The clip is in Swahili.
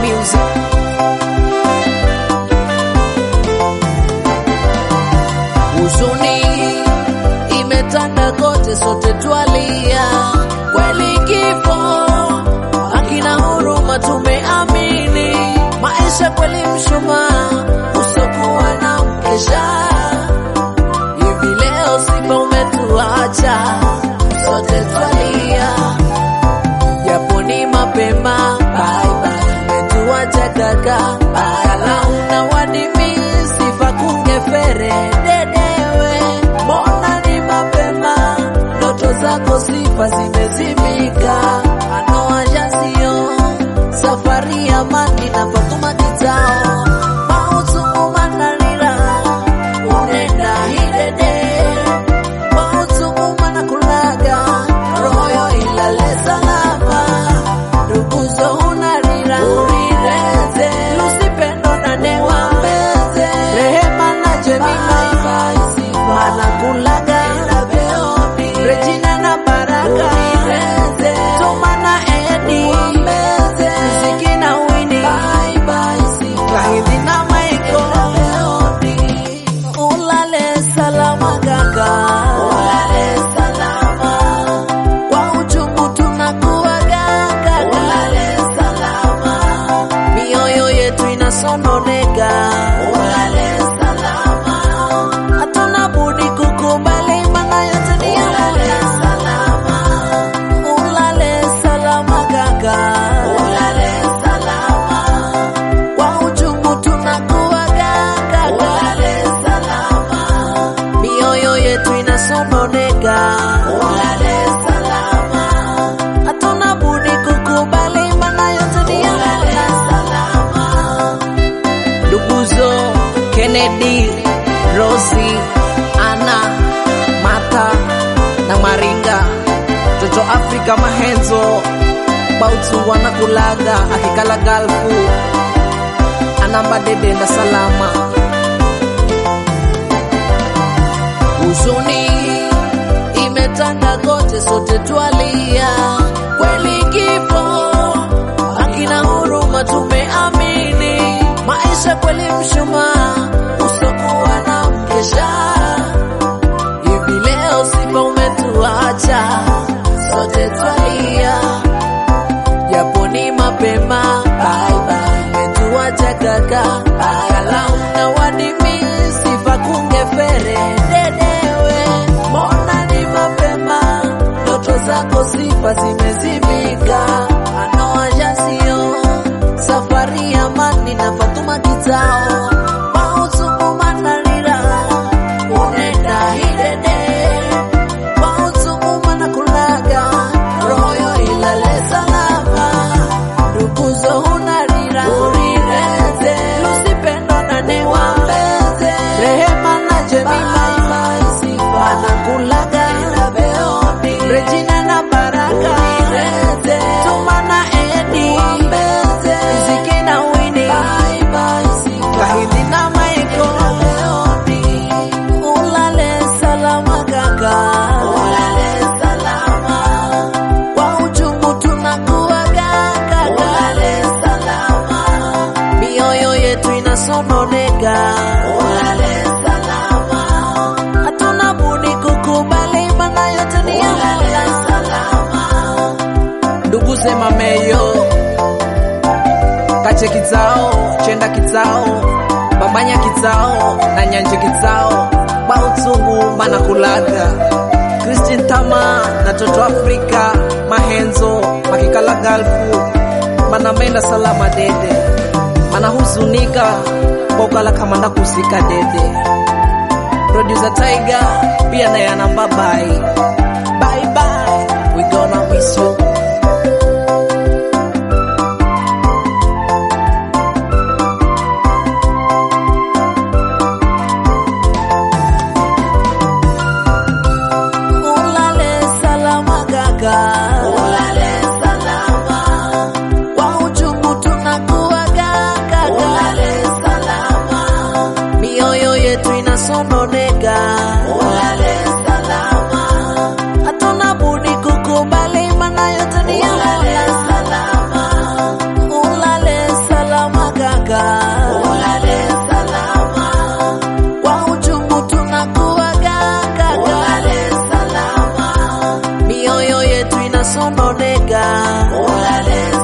music. Huzuni imetanda kote, sote twalia, kweli kifo hakina huruma, tumeamini maisha kweli mshumaa usokuwa na mkesha. Hivi leo Simba umetuacha, sote twalia, japo ni mapema, bye bye, umetuacha kaka, bala una wadimi sifa kungefere dedewe, mbona ni mapema, ndoto zako sifa zimezimika, anoajasio safari ya mani na Fatuma kitao mautungu manalira unenda hidede mautungu manakulaga royo ilale salama nduguzo unarira urireze lusipendo na newa mbeze rehema na jemima manakulaga Regina na Baraka Tuma na Edi Ziki na Winnie Kahindi na Michael Ulale salama kaka Ulale salama Kwa uchungu tunakuaga kaka Ulale salama Mioyo yetu inasononeka Ulale salama Hatuna budi kukubali maana yote ni ya Mola. Ulale salama kaka, ulale salama. Kwa uchungu tunakuaga kaka, ulale salama. Mioyo yetu inasononeka, ulale salama. Hatuna budi kukubali maana yote ni ya Mola. Nduguzo Kennedy, Rosie, Anna, Martha na Maringa, Toto Afrika Mahenzo, Bautu wanakulaga akikala galfu, anamba dede na salama. Huzuni imetanda kote, sote twalia, kweli kifo hakina huruma, tumeamini maisha kweli mshumaa usokuwa na mkesha. Hivi leo Simba umetuacha, sote twalia, japo ni mapema, bye bye, umetuacha kaka, kala una wadimi sifa kungefere dedewe, mbona ni mapema, ndoto zako sifa zimezimika, anoajasio safari ya mani na Fatuma kitao mautungu manalira unenda hidede mautungu manakulaga royo ilale salama nduguzo unarira urireze lusipendo na newambeze rehema na jemima anakulaga Regina na Baraka Tuma na Edi Ziki na Winnie Kahindi na Michael Ulale salama kaka Ulale salama Kwa uchungu tunakuaga kaka Ulale salama Mioyo yetu inasononeka Ulale salama Hatuna budi kukubali maana yote ni ya Mola Ndugu sema meyo kache kitsao chenda kitsao bambanya kitsao na nyanje kitsao bautungu manakulaga Christian Tama na Toto Afrika Mahenzo makikala galfu manamenda salama dede manahuzunika bokala kamanda kusika dede producer Tiger pia naye anamba bye bye bye we gonna miss you Ulale salama kaka, ulale salama. Kwa uchungu tunakuaga kaka, ulale salama. Mioyo yetu inasononeka, ulale salama. Hatuna budi kukubali maana ulale